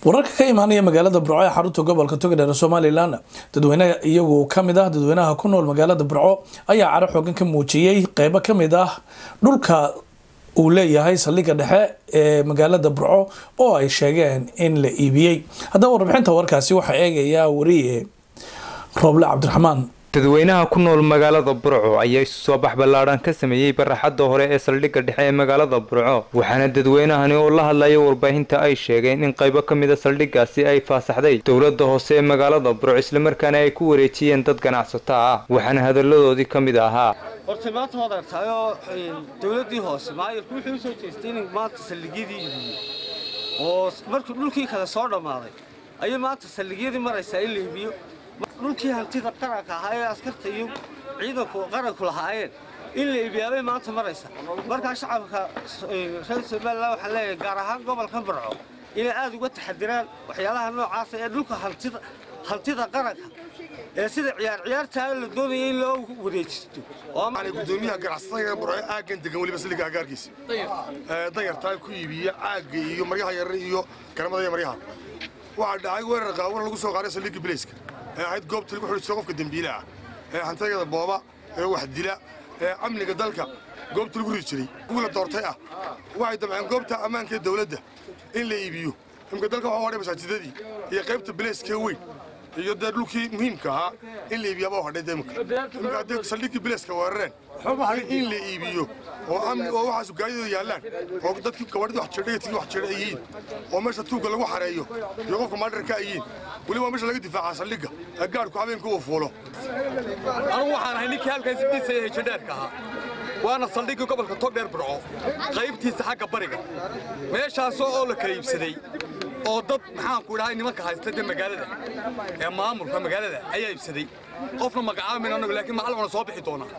wararka ka imaanaya magaalada burco ee xarunta gobolka togdheer somalilan dadweyne iyagu kamid ah dadweynaha ku nool magaalada burco ayaa caro xoogan ka muujiyey qeybo kamid ah dhulka uu leeyahay saldhigga dhexe ee magaalada burco oo ay sheegeen in la iibiyey haddaba warbixinta warkaasi waxaa eegayaa wariye rooble cabdiraxmaan dadweynaha ku nool magaalada burco ayaa isu soo bax ballaadhan ka sameeyey baraxadda hore ee saldhigga dhexe ee magaalada burco waxaana dadweynahani oo la hadlaya warbaahinta ay sheegeen in qaybo ka mid a saldhiggaasi ay faasaxday dowladda hoose ee magaalada burco islamarkaana ay ku wareejiyeen dad ganacsato ah waxaana hadalladoodii ka mid ahaa horta maanta waad argtaayoo dowladdii hoose maayirku wuxuu u soo jeestay in maanta saldhigyadii iibiyo oo markii dhulkii kale soo dhammaaday ayay maanta saldhigyadii maraysaa in la iibiyo dhulkii hantida qaranka ahaa ee askarta iyo ciidanku qaranku lahaayeen in la iibiyaabay maanta maraysa markaa shacabka reer somalilan waxaan leeyahay gaar ahaan gobolka burco inay aad uga taxadiraan waxyaalaha noocaasa ee dhulka hantida hantida qaranka ee sida ciyaar ciyaartaa la doonaya in loo wareejisto gudoomiyaha ganacsatada burco aaggan degan weliba saliga agaarkiisa danyartaa ku iibiya caagga iyo maryaha yar iyo garamada iyo maryaha waxaa dhacay weerar qaawan lagu soo qaaday saldhigga bilayska ee ahayd goobta lagu xidhiisto qofka dembiile ah ee hantayada booba ee wax dila ee amniga dalka goobta lagu ridi jiray kuwii la doortay ah waxay damceen goobta ammaanka ee dawladda in la iibiyo imka dalka waxaa hadhay masaajidadii iyo qaybta bilayska weyn iyo dee dhulkii muhiimka ahaa in la iibiyaaba hadhay deemka imka haddii saldhiggii bilayska weerareen in la iibiyo oo amni oo waxaas gaadidooda yaallaan oo dadkii gabadhida wax jirdha iyo tigii wax jirdha ay yihiin oo meesha tuugga lagu xareeyo iyo qofka maadharka ay yihiin weliba meesha laga difaaca saldhigga ee gaadhku habeenka uu fuulo anugu waxaan ahay ninkii halkaasi dhisaya hejadheerka ahaa waana saldhiggii gobolka togdheer burco qaybtiisa xagga bariga meeshaasoo oo la kala iibsaday oo dad maxaanku idhahay nimanka haysta dee magaalada ee maamulka magaalada ayaa iibsaday qofna magacaamin annagu laakiin macallin wana soo bixi doonaa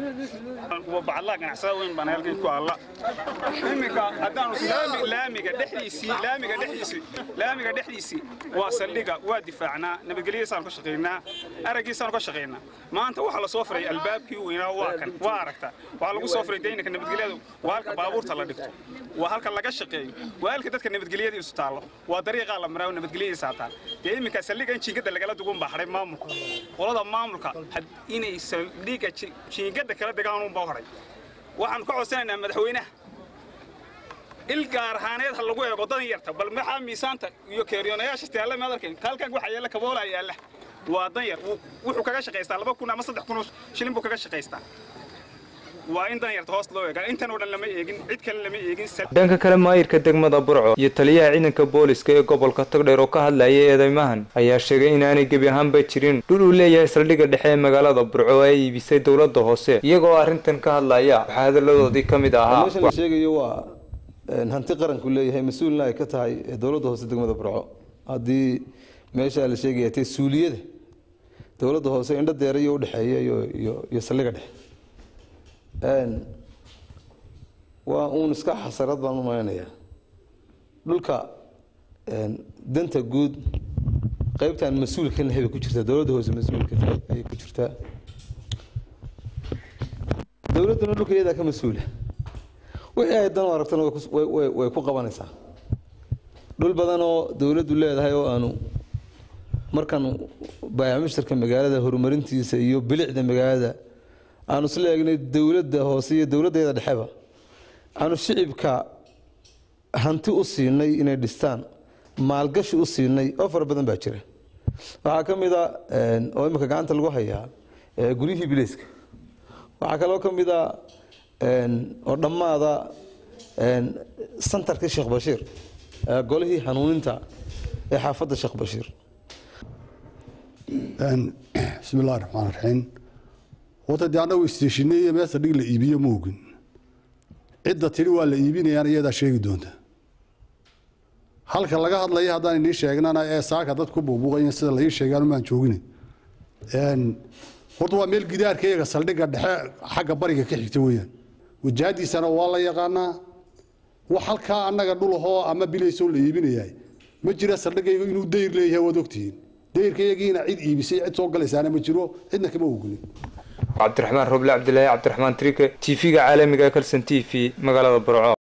bacadlaha ganacsada weyn baan halkan ku alla iminka haddaanu laamiga dhexdiisii laamiga dhexdiisii laamiga dhexdiisii waa saldhiga waa difaacnaa nabadgelyadiisaanu ka shaqaynaa araggiisaanu ka shaqaynaa maanta waxaa la soo firay albaabkii weynaa waa kan waa aragtaa waxaa lagu soo firay daynaka nabadgelyada waa halka baabuurta la dhigto waa halka laga shaqeeyo waa halka dadka nabadgelyadiisu taallo waa dariiqaa la maraa nabadgelyadiisaa taal dee iminka saldhiga in jiingada lagala dugun baa hadhay maamulka qolada maamulka inay saldhiga jiingada kala degaan unbaa horay waxaanu ka codsanaynaa madaxweynaha il gaar ahaaneed ha lagu eego dadan yarta bal maxaa miisaanta iyo keeriyoonayaasha istaalla maad arkayn halkan waxa yaalla kaboolaa yaalla waa dan yar wuxuu kaga shaqaystaa laba kun ama saddex kun shilin buu kaga shaqaystaa waa in dan yarta hoos loo eegaa intan oo dhan lama eegin cid kale lama eegin dhanka kale maayirka degmada burco iyo taliyaha ciidanka booliska ee gobolka togdheer oo ka hadlayay eedeymahan ayaa sheegay inaanay gebi ahaanba jirin dhul uu leeyahay saldhigga dhexe ee magaalada burco oo ay iibisay dowladda hoose iyagoo arrintan ka hadlaya waxaa hadalladoodii ka mid ahaa meeshan la sheegayo waa hanti qaranku leeyahay mas-uulna ay ka tahay dowladda hoose degmada burco haddii meesha la sheegaya tee suuliyada dowladda hoose indho deerayo udhexeeya iyo saldhigga dhexe waa uun iska xasarad baan u malaynayaa dhulka danta guud qaybtaan mas-uulka nahay bay ku jirtaa dowladda hoose mas-uulka ayay ku jirtaa dowladduna dhulka iyadaa ka mas-uula wixii ay dan u aragtana way ku qabanaysaa dhul badan oo dowladdu leedahay oo aanu markaan baayac mushtarka magaalada horumarintiisa iyo bilicda magaalada aanu isla eegnay dowladda hoose iyo dowladdeeda dhexeba aanu shicibka hanti u siinay inay dhistaan maalgashi u siinay oo fara badan baa jira waxaa ka mid a oo imika gacanta lagu hayaa guryihii bileyska waxaa kaloo ka mid a oo dhammaada santarkii sheekh bashiir golihii hanuuninta ee xaafadda sheekh bashiir bismi illahi raxmaan raxiim wata dee annagu isteeshinay iyo meesa dhig la iibiyo ma ogin cidda tidhi waa la iibinayaan iyadaa sheegi doonta halka laga hadlaya haddaan inii sheegnana ee saaka dad ku buubuuqayin sida la ii sheegaan umaan joogin horta waa meel gidaarka iyaga saldhigga dhexe xagga bariga ka xigta weeyaan wajahadiisana waa la yaqaanaa wax halkaa annaga dhulahoo ama bilaysoo la iibinayahay ma jira saldhiggayga inuu dayr leeyahay waad ogtihiin dayrkayagiina cid iibisay cid soo galaysaana ma jiro cidna kama ogolin cabdiraxmaan roble cabdilaahi cabdiraxmaan trike t v-ga caalamiga ee kalson t v magaalada burco